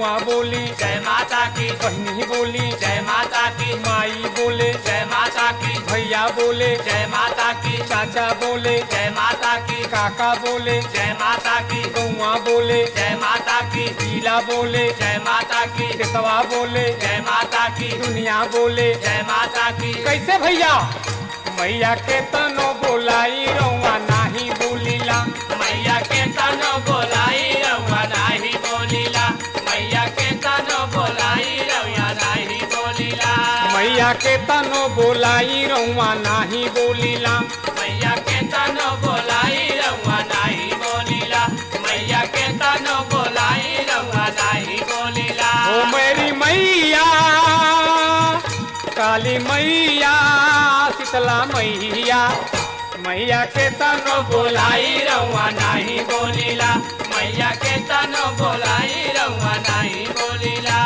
गौआ बोली जय माता की बहनी बोली जय माता की माई बोले जय माता की भैया बोले जय माता की चाचा बोले जय माता की काका बोले जय माता की गौआ बोले जय माता की पीला बोले जय माता की केसवा बोले जय माता की दुनिया बोले जय माता की कैसे भैया मैया के तनो बोलाई रौआ नाही बोलीला मैया के तनो बोलाई रउआ नाही बोलीला मैया के तनो बोलाई रउआ नाही बोलीला मैया के तनो बोलाई रौआ नाही बोलीला मैया के तनो बोलाई रउआ नाही बोलीला मैया के तनो बोलाई रउआ नाही बोलीला ओ मेरी मैया काली मैया शीतला मैया मैया के तनो बोलाई रउआ नाही बोलीला मैया के तनो बोलाई रउआ नाही बोलीला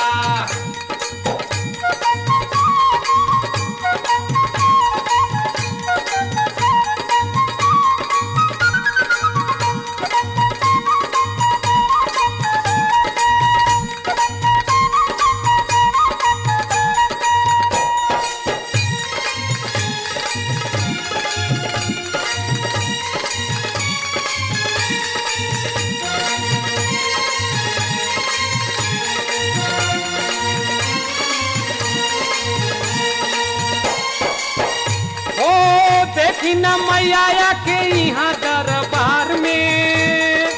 ओ देखी न मैया के यहाँ दरबार में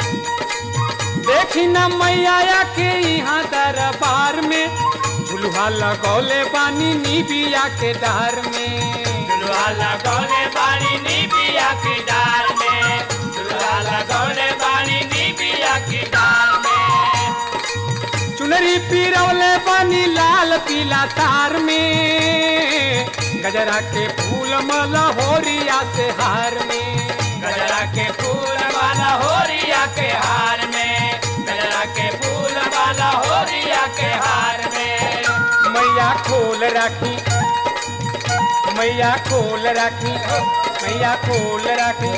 देखी न मैया के यहाँ दरबार में झुलुहा लगौले बानी निबिया के डार में दुल्हा लगौले बाड़ी नी बिया की डार में दुल्हा लगौले बाड़ी नी बिया की डार में चुनरी पिरौले बानी लाल पीला तार में गजरा के फूल मला होरिया से हार में गजरा के फूल वाला होरिया के हार में गजरा के फूल वाला होरिया के हार में मैया खोल राखी मैया खोल राखी मैया खोल राखी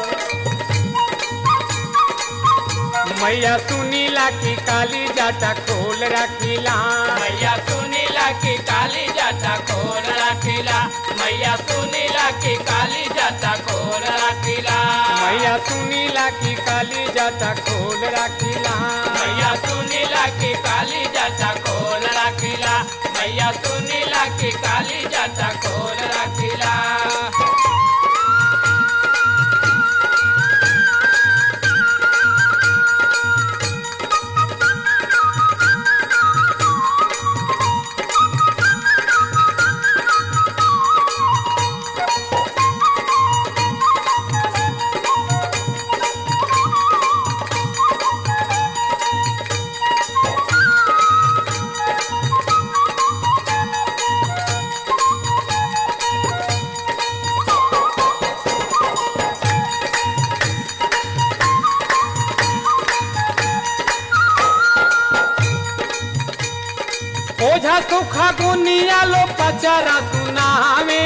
मैया सुनीला की काली जाटा खोल राखीला मैया सुनीला की काली जाता खोल रखिला मैया सुनीला की काली जाता खोल रखिला मैया सुनीला की काली जाटा खोल राखीला मैया सुनीला की काली जाता खोल रखिला मैया सुनीला की काली जाता खोल रखिला ओझा सुखा गुनिया लो पचरा सुनावे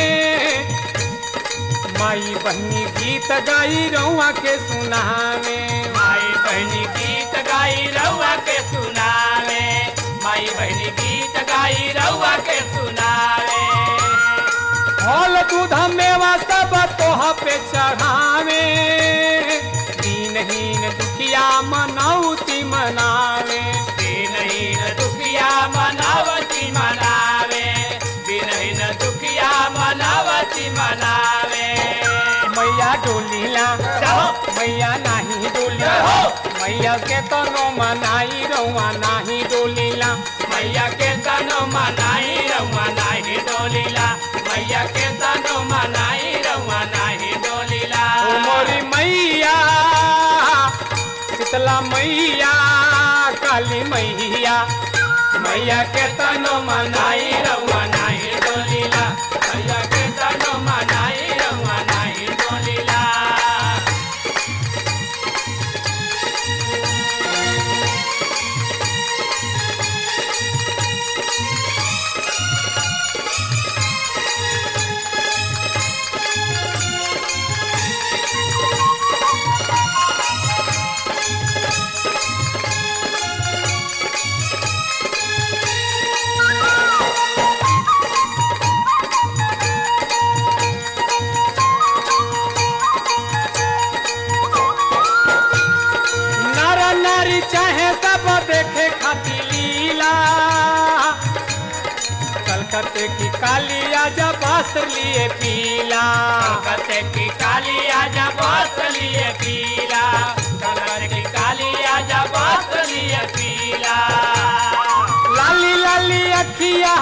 माई बहनी गीत गाई रउआ के सुनावे माई बहनी गीत गाई रउआ के सुनावे माई बहनी गीत गाई रउआ के सुनावे फल दूध मेवा सब तोह पे चढ़ावे दीनहीन दुखिया मनौती मनावे दिनहीन दुखिया मनावती मनावे दिनहीन दुखिया मनावती मनावे मैया डोलीला जाओ। मैया नाही डोलीला जाओ। मैया के तनो मनाई रउआ नाही डोलीला मैया के तनो मनाई रउआ नाही डोलीला मैया के तनो मनाई रउआ नाही डोलीला ओ मोरी मैया शीतला मैया काली मैया मैया के तनो मनाई मनाई रउआ नाही डोलीला मैया के तनो मनाई रउआ नाही डोलीला सब देखे खाती लीला कलकत्ते की कालिया जब वस्त्र लिए पीला कलकत्ते की कालिया जब वस्त्र लिए पीला कलकत्ते की कालिया जब वस्त्र लिए पीला लाली लाली अखिया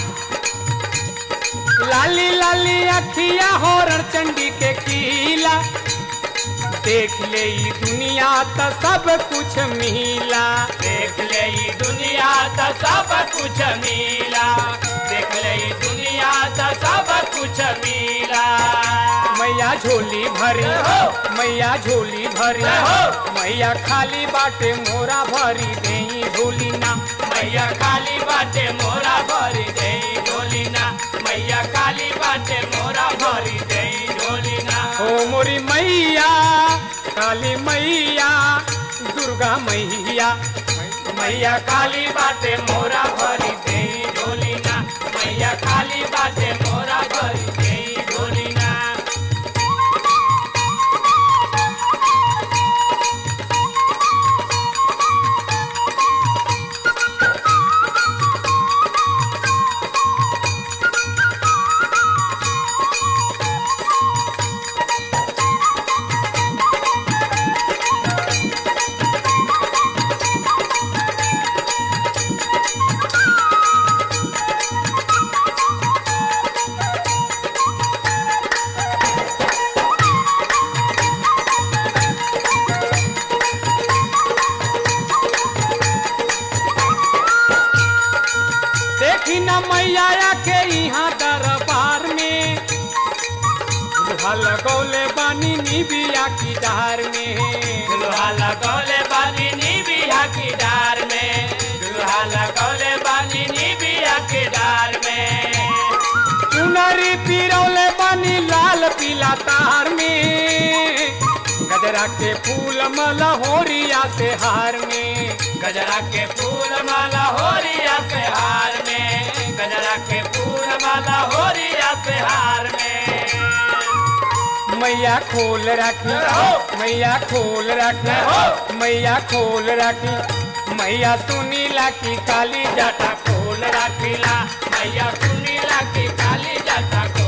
लाली लाली अखिया होरण चंडी के कीला देख ले ई दुनिया तो सब कुछ मिला देख ले ई दुनिया तो सब कुछ मिला देख ले ई दुनिया तो सब कुछ मिला मैया झोली भरी हो। मैया झोली भरी हो। मैया खाली बाटे मोरा भरी देई झोली ना मैया काली बाटे मोरा भरी दे ढोली ना मैया काली बाटे मोरा भरी दे ढोली ना ओ मोरी मैया काली मैया दुर्गा मैया मैया काली बाटे मोरा भरी दे ढोली ना मैया काली बाटे मोरा भरी दे ढोली ना देखी न मैया के यहाँ दरबार में दुल्हा लगौले बानी निबिया की डार में दुल्हा लगौले बानी नी बिया की डार में दुल्हा लगौले बानी नी बिया की डार में चुनरी पिरौले बानी लाल पीला तार में गजरा के फूल मलहोरिया से हार में गजरा के फूल माला होरिया से हार में गजरा के फूल माला होरिया से हार में मैया खोल रखी हो। मैया खोल रखी हो। मैया खोल रखी मैया सुनीला की काली जटा जाटा खोल रखिला मैया सुनीला की काली जाटा